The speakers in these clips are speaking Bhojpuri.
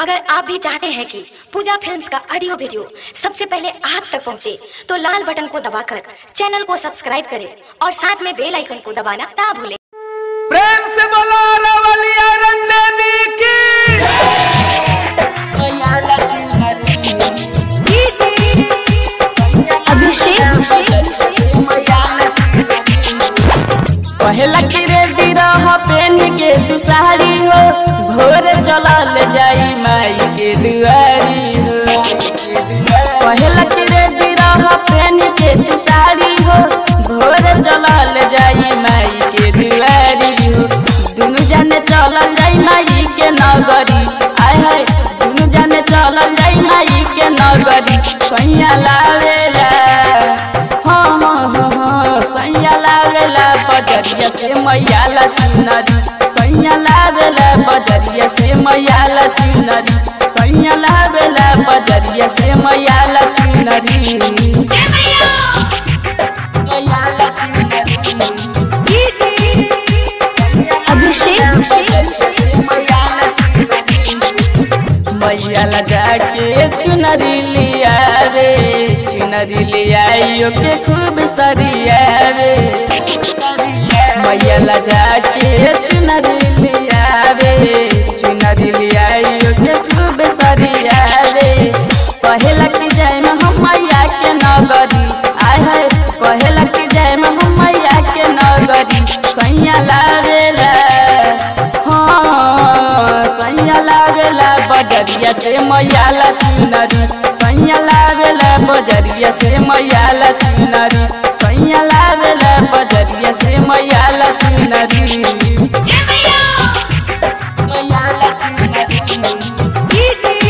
अगर आप भी चाहते हैं कि पूजा फिल्म्स का ऑडियो वीडियो सबसे पहले आप तक पहुंचे, तो लाल बटन को दबाकर चैनल को सब्सक्राइब करें और साथ में बेल आइकन को दबाना ना भूलें प्रेम से बोलो रवलिया रंदेवी की पहला की रेडी रह पेन के तू साड़ी हो भोर चलल जाई माई के दुआरी हो पहला की रेडी रह पेन के तू साड़ी हो भोर चलल जाई माई के दुआरी हो दुनु जाने चलल जाई माई के नगरी आय हाय दुनु जाने चलल जाई माई के नगरी सैया लावेला हाँ हाँ हाँ हाँ सैया लावेला बजरिया से मैया ला चुनरी सैया लावेला बजरिया से मैया ला चुनरी सैया लावेला बजरिया से मैया ला चुनरी मैया ला चुनरी मैया लगा के चुनरी लिया रे चुनरी लिया के खूब सरिया रे मैया लगा के चुनरी लिया रे चुनरी लिया के खूब सरिया रे पहला की जाय में हम मैया के नगरी आय है पहला की जाय में हम मैया के नगरी सैया लावेला हाँ सैया लावेला बजरिया से मैया ला चुनरी सैया लावेला बजरिया से मैया ला चुनरी सैया लावेला बजरिया से मैया ला चुनरी मैया ला चुनरी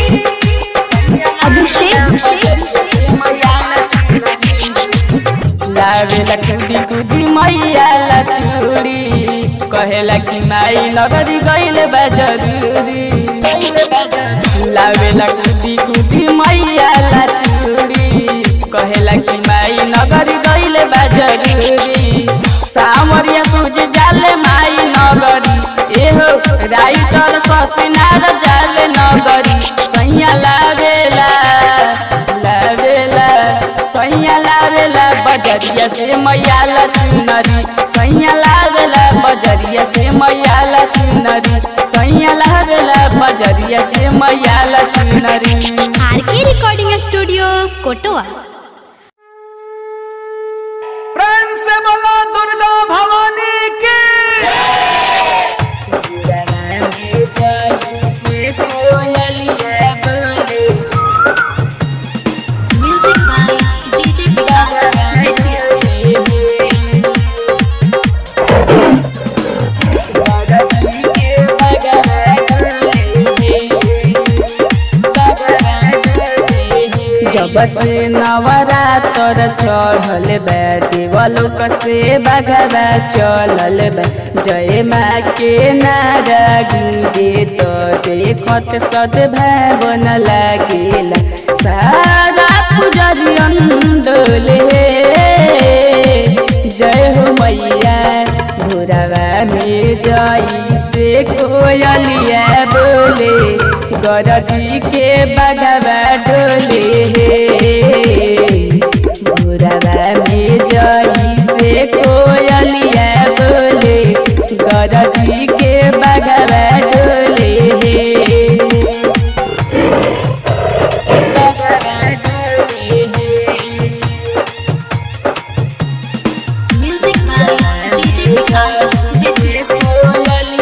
लावेला खुदी खुदी मैया ला चूड़ी कहेला कि माई नगरी गइले बा जरूरी लावेला खुदी खुदी मैया ला चूड़ी कहेला कि माई नगरी गइले बा जरूरी सामरिया सूझ जाले माई नगरी एहो राइटर ससिनार जाले नगरी सैया लावेला लावेला सैया लावेला बजरिया से मैया ला चुनरी सैया लावेला बजरिया से मैया ला चुनरी सैया लावेला बजरिया से मैया ला चुनरी आर के रिकॉर्डिंग स्टूडियो कोटवा प्रेम से बोलो दुर्गा भवानी की music by DJ Vikas Bettiah जब से नवरात्र चढ़ल बा देवलोक से बगवा चलल बा जय माँ के नारा गूंजे तो देखत सद्भावन लागेला सारा पुजरियन डोले जय हो मैया भोरवा में जई से कोयलिया बोले गरजी के बगवा डोले भोरवा में जई से कोयलिया बोले गरजी के बगवा डोले बगवा डोले music by DJ Vikas Bettiah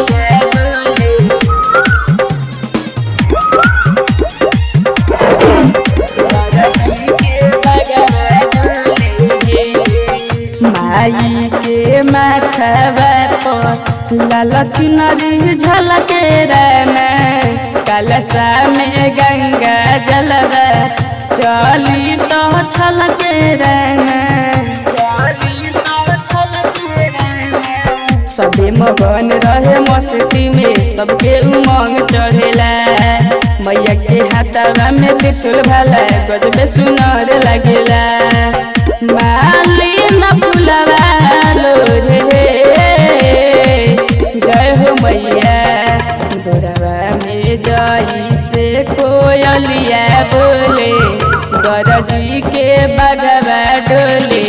माई के माथवा पर लाल चुनरी झलके में कलशा में गंगा जलवा चली तो छलके चली तो छलके सबे मगन रहे मस्ती में सबके उमंग चढ़ेला मैया के हाथवा में त्रिशूल भाला गजबे सुनर लगेला माली न फुलवा लो रे जय हो मैया गोरवा में जई से कोयलिया बोले गरजी के बगवा डोले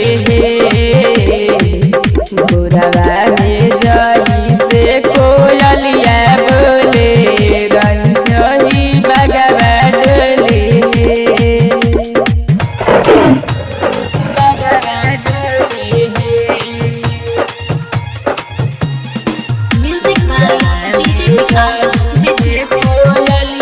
भोरवा में जई से कोयलिया बोले रही बगवा डोले बगवा डोले Music by DJ Vikas Vidya.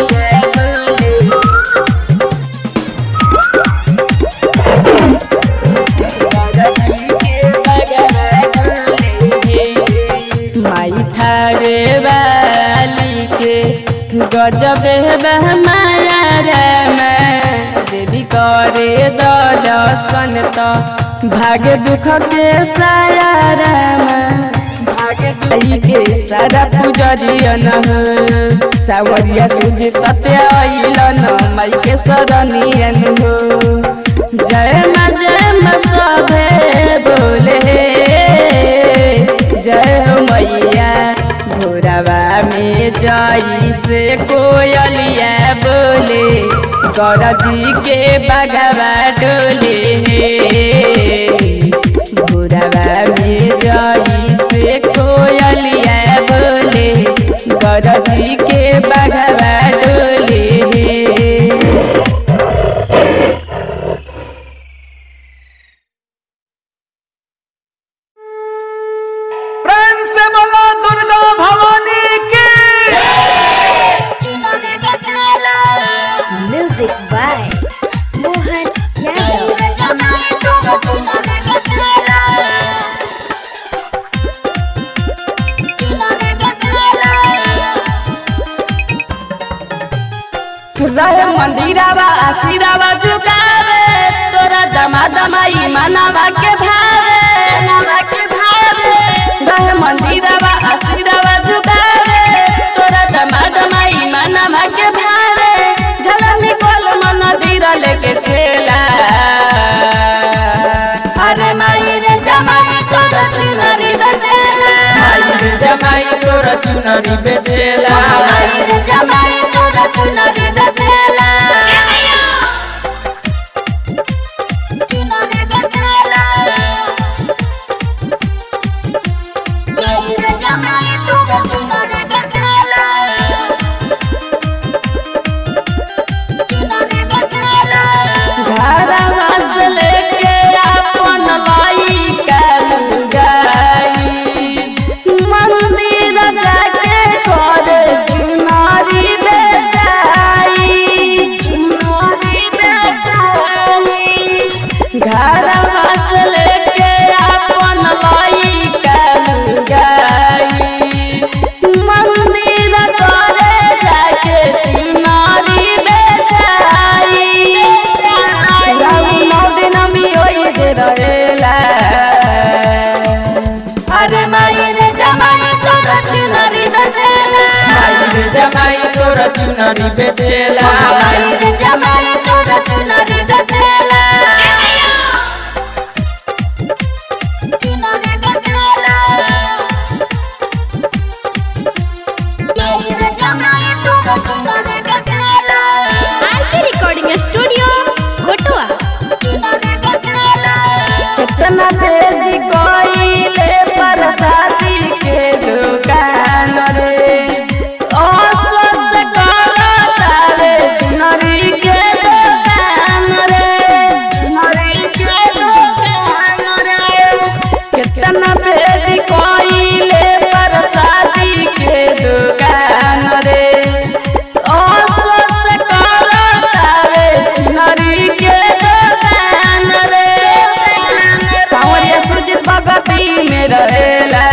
माई थारे वाली के गजब माया रे मैं देवी करे दर्शन तो भाग्य दुख के साया रे मैं भाग्य दुख के सारा पूजरियन हो सावरिया सूर्य सत्य अइलन माई के शरणियन हो जय माँ जय माँ सभे बोले जय हो मैया भोरवा में जई से कोयलिया बोले गरजी के बगवा डोले भोरवा में जई से कोयलिया बोले गरजी के बगवा डोले प्रेम से बोला दुर्गा भवानी की म्यूजिक बाय मोहन यादव रहे मंदिरावा आशीरावा झुकावे तोरा दमा दमाई मनावा के भावे मनावा के भावे रहे मंदिरावा आशीरावा झुकावे तोरा दमा दमाई मनावा के भावे झलक निकल मन दीरा लेके खेला अरे माई रे जमाई तोरा चुनरी बचेला माई रे जमाई तोरा चुनरी बेचेला माई रे जमाई तोरा चुनरी बेचेला घरवा से लेके अपन लाई कालू गाई मंदिर जाके कर चुनारी बेचाई चुनारी बेचाई घरवा से लेके अपन लाई कालू गाई मंदिर करे जाके चुनारी बेचाई नौ दिन मी ओई दे रहेला अरे माई रे जमाई तोरा चुनरी बेचेला माई रे जमाई तोरा चुनरी बेचेला माई रे जमाई तोरा चुनरी बेचेला आरके रिकॉर्डिंग स्टूडियो कोटवा कितना तेजी कोइले परसाती के दुकान रे अस्वस्थ करता रे चुनरी के दुकान रे चुनरी के दुकान रे कितना तेजी कोइले परसाती के दुकान रे अस्वस्थ करता रे चुनरी के दुकान रे सावरिया सुजित भगती में रहेला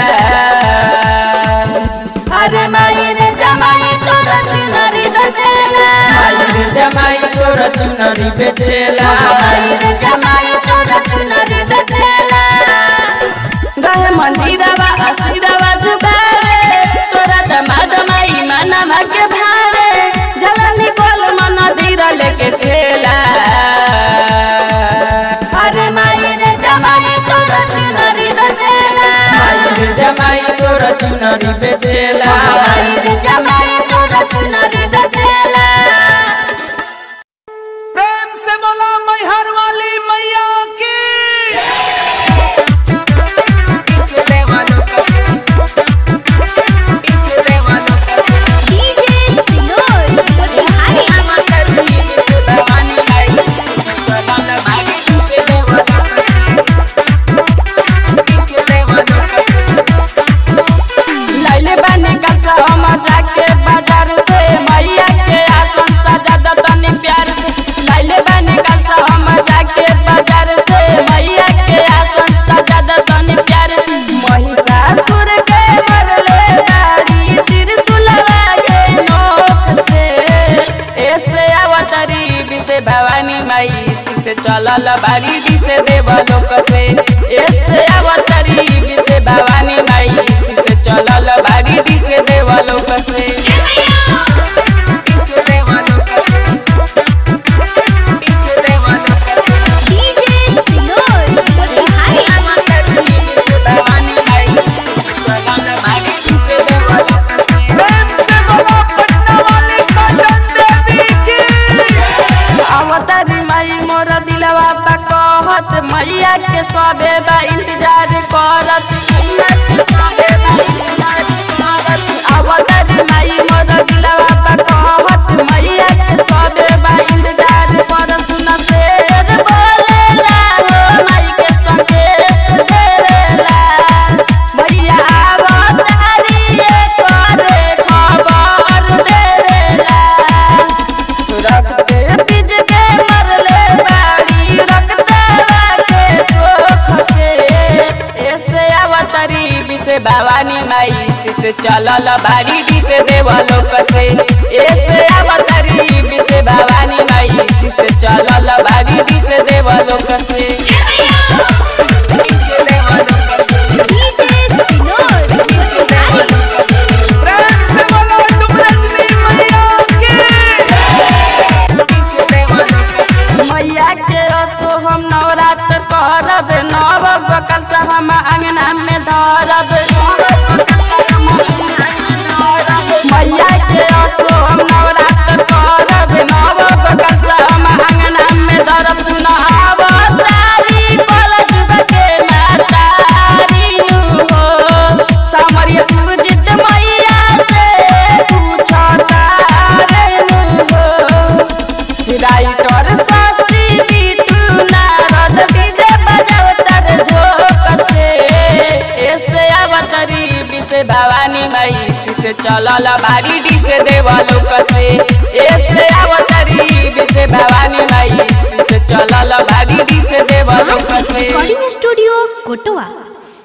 अरे माई रे जमाई तोरा चुनरी बेचेला माई रे जमाई तोरा चुनरी बेचेला माई रे जमाई तोरा चुनरी बेचेला गहे मंदिरवा आशीरवा झुकावे तोरा दमा दमाई मनवा के भावे झलक निकल मन दीरा लेके खेला अरे माई रे जमाई तोरा चुनरी बेचेला माई रे जमाई तोरा चुनरी बेचेला जमाई तोरा चुनरी बेचेला से भवानी माई से चलल बारी डी से देव लोक से ऐसे अवतरी बी से भवानी माई से चलल बारी डी से देव लोक से डी से देव लोक से डी से देव लोक से डीजे सिनोर मोतिहारी अवतरी बी से भवानी माई से चलल बारी डी से देव लोक से प्रेम से बोलो पटना वाली कटन देवी की अवतारी माई मोर दिलवा बा कहत मैया के सबे बा इंतजार करत मैया के सबे बा इंतजार करत अवतारी माई मोर दिलवा बा कहत मैया के सबे बा इंतजार कर सुन शेर बोलेला हो माई के संकेत देवेला मैया अवतारी करे खबर देवेला रखते बीज के मरले बाड़ी रखते के सोख के ऐसे अवतरी बिसे भवानी माई से चलल बाड़ी डी से देवलोक से ऐसे अवतरी बिसे भवानी माई से चलल बाड़ी डी से देवलोक से डी से देवलोक से डीजे सिनोर डी से देवलोक से प्रेम से बोलो तुम रजनी मैया की मैया के असो हम नवरात्र करब नव बकल से हम अंगना में धरब मैया के असो हम नवरात्र करब नव बकल से हम अंगना में धरब सुन अवतारी कल जुग के मातारी नु हो सामरिया सुरजित मैया से पूछता रे नु हो राइटर सासी बिटू नारद डीजे बजावतर झोक से ऐसे अवतरी बिसे भवानी माई से चलल बारी डी से देवलोक से ऐसे अवतरी बिसे भवानी माई से चलल बारी डी से देवलोक से रिकॉर्डिंग स्टूडियो कोटवा